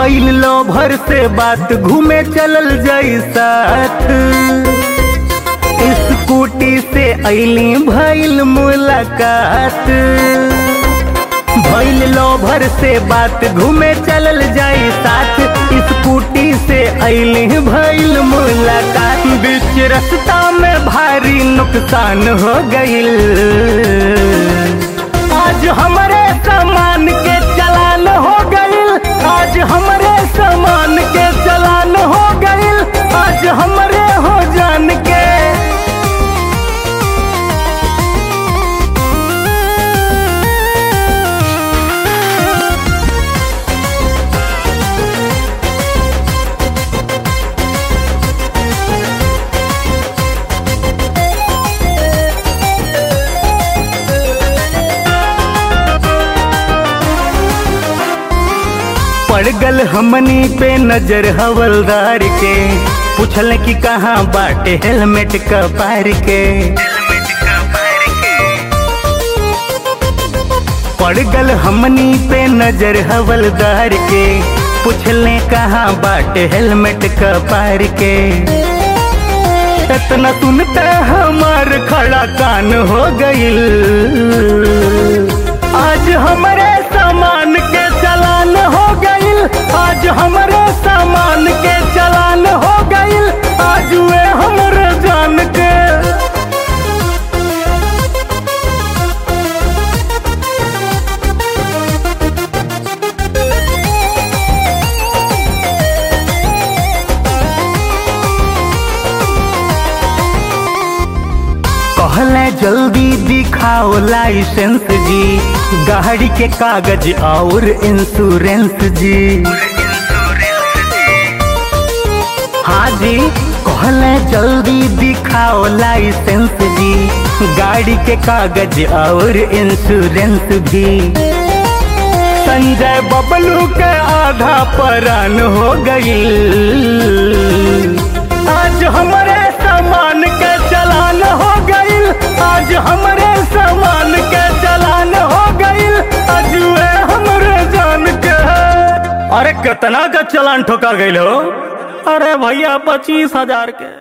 भइल लो भर से बात घूमे चलल जाई साथ स्कूटी से ऐली भइल मुलाकात भइल लो भर से बात घूमे चलल जाई साथ स्कूटी से ऐली भइल मुलाकात बीच रास्ता में भारी नुकसान हो गइल आज हमरे सामान के चलान हो गइल आज हमरे सामान के चलान हो गइल आज हमरे हो जान के पड़ गल हमनी पे नजर हवलदार के पूछल कि कहाँ बाटे हेलमेट का पार के पड़ गल हमनी पे नजर हवलदार के पूछले कहाँ बाटे हेलमेट का पार के इतना सुनते हमार खड़ा कान हो गइल आज हमारे सामान के चलान हो गइल आज हमारे सामान के चलान हो गइल आज वे हमरे जान के कहले जल्दी दिखाओ लाइसेंस जी गाड़ी के कागज और इंश्योरेंस जी हाँ जी कहले जल्दी दिखाओ लाइसेंस जी गाड़ी के कागज और इंश्योरेंस भी संजय बबलू के आधा परान हो गई आज हमारे सामान के चलान हो गई आज हमारे सामान के चलान हो गई आज वे हमरे जान के अरे कितना का चलान ठोका गई हो अरे भैया पच्चीस हजार के